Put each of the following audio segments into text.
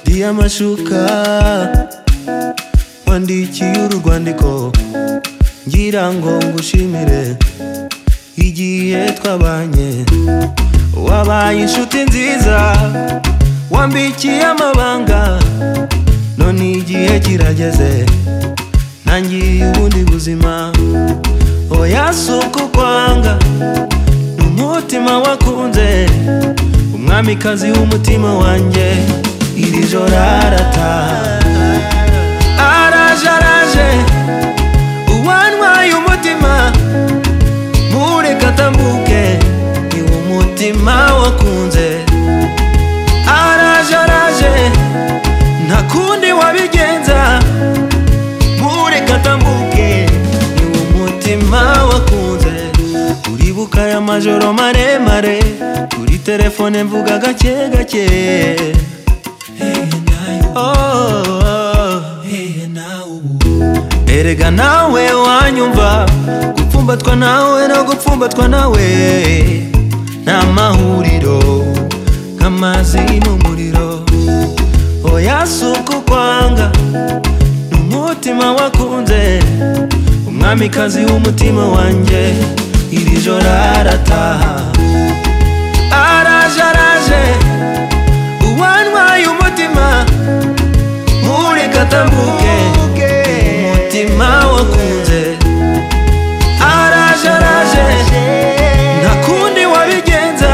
ndashuka wandikiye uru rwandiko ngira ngo ngushimire igihe twabanye wabaye inshuti nziza wambikiye amabanga none igihe kirageze ntangiye ubundi buzima oya si ukukwanga ni umutima wakunze umwamikazi w'umutima wanjye iri joro arataha araje araje uwantwaye umutima mureke atambuke ni umutima wakunze araje araje nta kundi wabigenza mureke atambuke ni umutima wakunze uribuka aya majoro maremare kuri telefone mvuga gake gake Oh, erega nawe wanyumva gupfumbatwa nawe no gupfumbatwa nawe ni amahuriro nk'amazi n'umuriro oya si ukukwanga ni umutima wakunze umwamikazi w'umutima wanjye iri joro arataha araje araje uwantwaye umutima ntureke atambuke umutima wakunze araje araje nta kundi wabigenza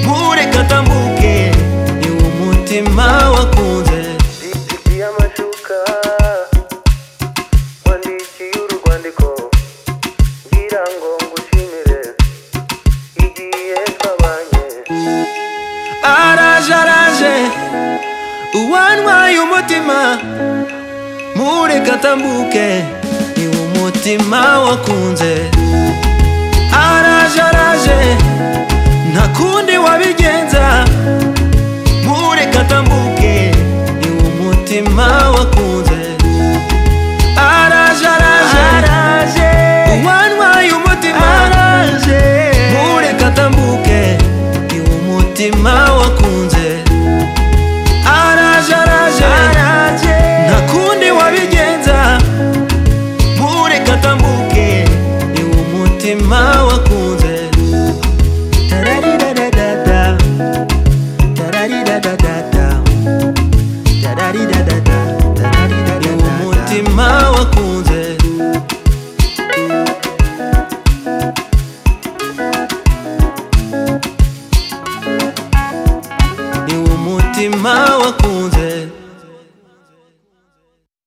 ntureke atambuke ni umutima wakunze Ikiye amashuka wandikiye urwandiko ngira ngo ngushimire igihe twabanye araje araje uwantwaye umutima mureke atambuke ni umutima wakunze araje araje nta kundi wabigenza mureke atambuke ni umutima wakunze araje araje uwantwaye umutima araje mureke atambuke ni umutima wakunze araje araje nta kundi wabigenza mureke atambuke ni umutima wakunze Tararidadadada. Tararidadadada. Tararidadada. Tararidadada. ni umutima wakunze ni umutima wakunze